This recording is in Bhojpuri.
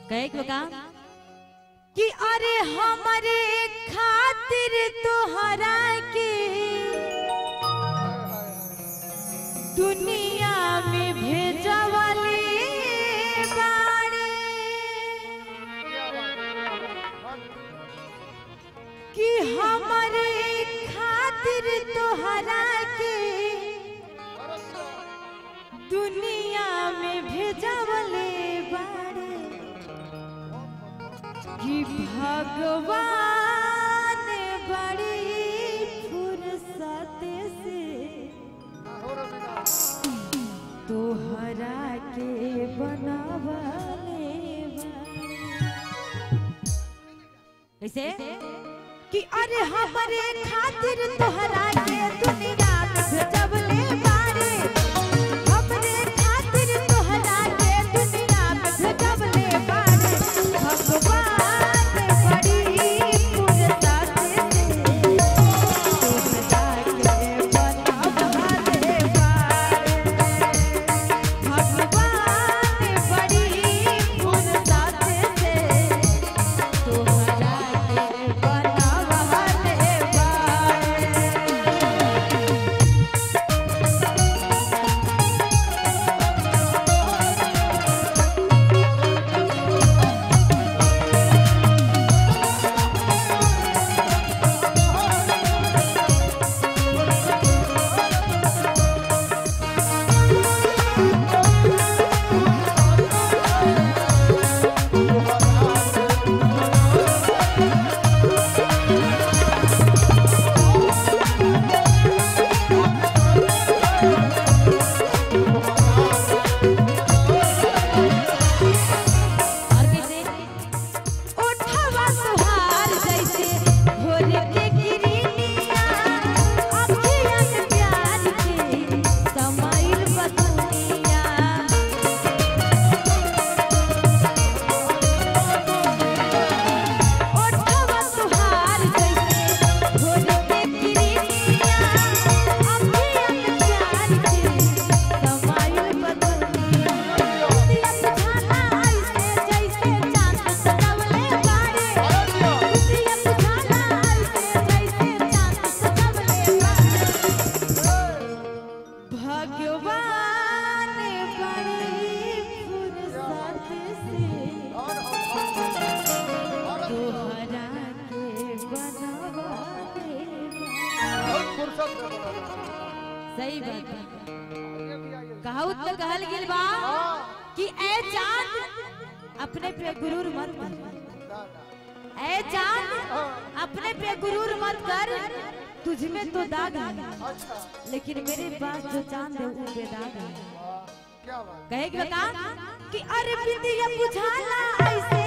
कहे के का कि अरे हमारे खातिर तोहरा के दुनिया में भेजवले बाड़े कि हमारे खातिर तोहरा के दुनिया में भेजवले बाड़े कि भगवान बड़ी फुर्सत से तोहरा के बनावले कैसे कि अरे हमारे खातिर तोहरा के दुनिया में भेजवले बारे हमरे खातिर तोहरा के दुनिया में भेजवले बारे भगवान बड़ी फुर्सत से तोहरा के बनावले बारे भगवान बड़ी फुर्सत से तोहरा के बनावले बारे और कैसे उठवा सुहार जैसे भोर के किरनिया अखियाँ के प्यार के समाइल बदनिया उठवा सुहार जैसे भोर के किरनिया अखियाँ के प्यार के समाइल बदनिया भगवान बड़ी फुर्सत से तोहरा के बनवाले सही बात है कहूँ तो कहल गेल बा कि ए चांद अपने पे गुरूर मत कर ए चांद अपने पे गुरूर मत कर तुझ में तो दाग है लेकिन मेरे पास जो चांद है वो बेदाग है क्या बात कहे कि बता कि अरे बिंदिया बुझाला ऐसे